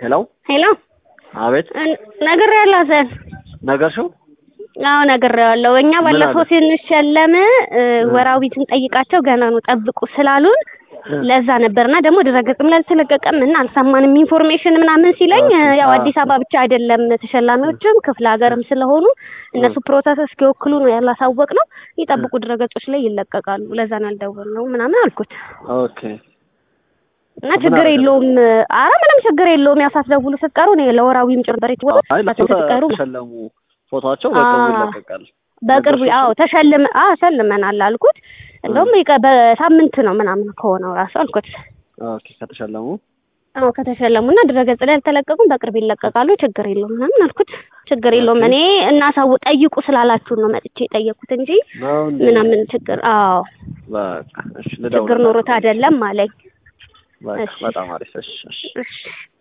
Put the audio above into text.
ሄሎ ሄሎ አቤት ነግሬያለሁ ሀሰን ነገርሽው አዎ ነግሬዋለሁ እኛ ባለፈው አለ? ስንሸለም እ ወራዊ ስንጠይቃቸው ገና ነው ጠብቁ ስላሉን ለዛ ነበርና ደግሞ ድረገጽም ላይ አልተለቀቀም እና አልሰማንም ኢንፎርሜሽን ምናምን ሲለኝ ኦኬ፣ ያው አዎ። አዲስ አበባ ብቻ አይደለም ተሸላሚዎችም ክፍለ ሀገርም ስለሆኑ እነሱ ፕሮሰስ እስኪወክሉ ነው ያላሳወቅ ነው ይጠብቁ ድረገጾች ላይ ይለቀቃሉ ለዛ ነው ያልደወልነው ምናምን አልኩት ኦኬ እና ምን ችግር አደረገ? የለውም አረ ምንም ችግር የለውም ያው ሳትደውሉ ስትቀሩ እኔ ለወራዊም ጭምር አይ እነሱ ስትቀሩ ተሸለሙ ፎቶቸው በቅርቡ አዎ። ይለቀቃል በቅርቡ ነገርሽው? አዎ ተሸልመ አዎ ሸልመናል አልኩት እንደውም ይቀ- በሳምንት ነው ምናምን ከሆነው ራሱ አልኩት ኦኬ ከተሸለሙ አዎ ከተሸለሙና ድረገጽ ላይ አልተለቀቁም በቅርብ ይለቀቃሉ ችግር የለውም ምናምን አልኩት ችግር የለውም ኦኬ። እኔ እናሳው ጠይቁ ስላላችሁ ነው መጥቼ የጠየኩት እንጂ ነው እንዴ? ምናምን ችግር አዎ በቃ እሺ ችግር ልደውልላት። ኖሮት አይደለም አለኝ በቃ እሺ። በጣም አሪፍ እሺ እሺ እሺ